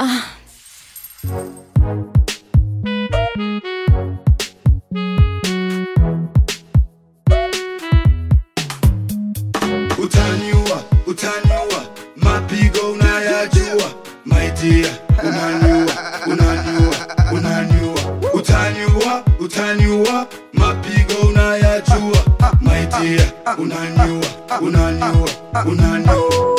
utaniua utaniua mapigo unayajua maitia unaniua unaniua unaniua utaniua utaniua mapigo unayajua maitia unaniua unaniua unaniua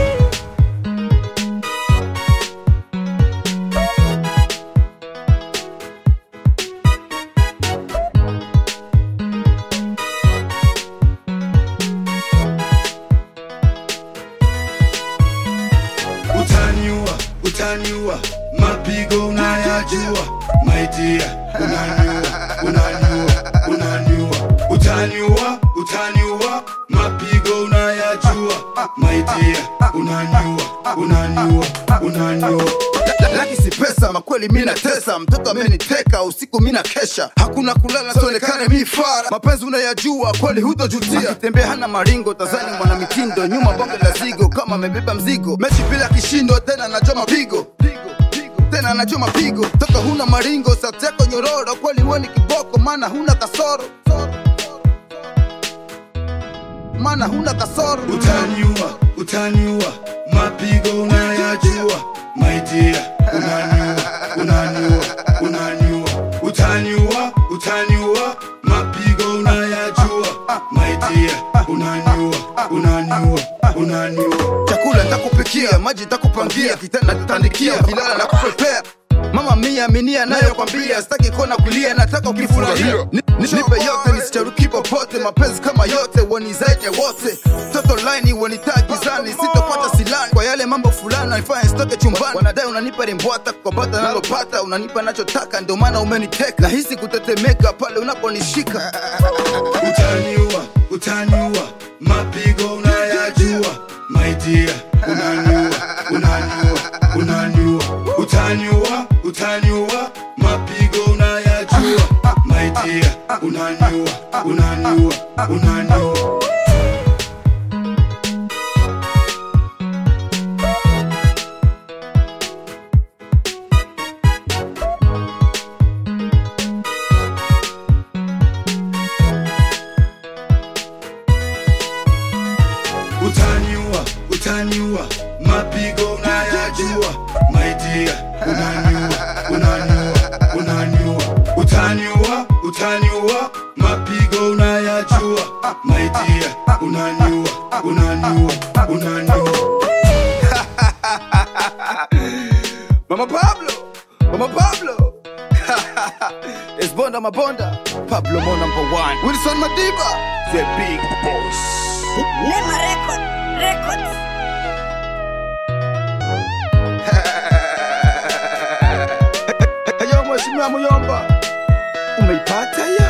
utaniua utaniua mapigo unayajua maitia unaniua unaniua unaniua utaniua utaniua mapigo unayajua maitia unaniua unaniua unaniua laki si pesa makweli mina tesa mtoto ameniteka usiku mina kesha hakuna kulala sionekane mi fara mapenzi unayajua kweli hutojutia akitembea hana maringo tazani mwana mitindo nyuma bonge la zigo kama amebeba mzigo mechi bila kishindo tena najua mapigo tena najua mapigo toka huna maringo sateko nyororo kweli weni kiboko maana huna kasoro maana huna kasoro utaniua utaniua mapigo unayajua maitia unaniua unaniua unaniua utaniua utaniua mapigo unayajua maitia unaniua unaniua unaniua chakula nitakupikia maji nitakupangia kitanda tutandikia kilala na kupepea mama mia minia nayo kwambia sitaki kona kulia nataka ukifurahia Ni- ni- nipe yote nisicharuki popote mapenzi kama yote wanizaje wote toto laini wanitagizani sitopata silani kwa yale mambo fulani naifanya sitoke chumbani wanadai unanipa rimbwata kwa bata nalopata unanipa nachotaka ndio maana umeniteka nahisi kutetemeka pale unaponishika utaniua utaniua mapigo unayajua maitia unaniua unaniua unaniua utaniua utaniua mapigo unayajua maitia unaniua unaniua unaniua utaniua utaniua mapigo unayajua maitia unaniua unaniua unaniua utaniua utaniua mapigo unayajua maitia unaniua unaniua unaniua Mama Pablo, Mama Pablo. it's Bonda Mabonda, Pablo Mo number one. Wilson Madiba, the big boss. Lema Record, Records. Hayo mheshimiwa Muyomba, umeipata ya?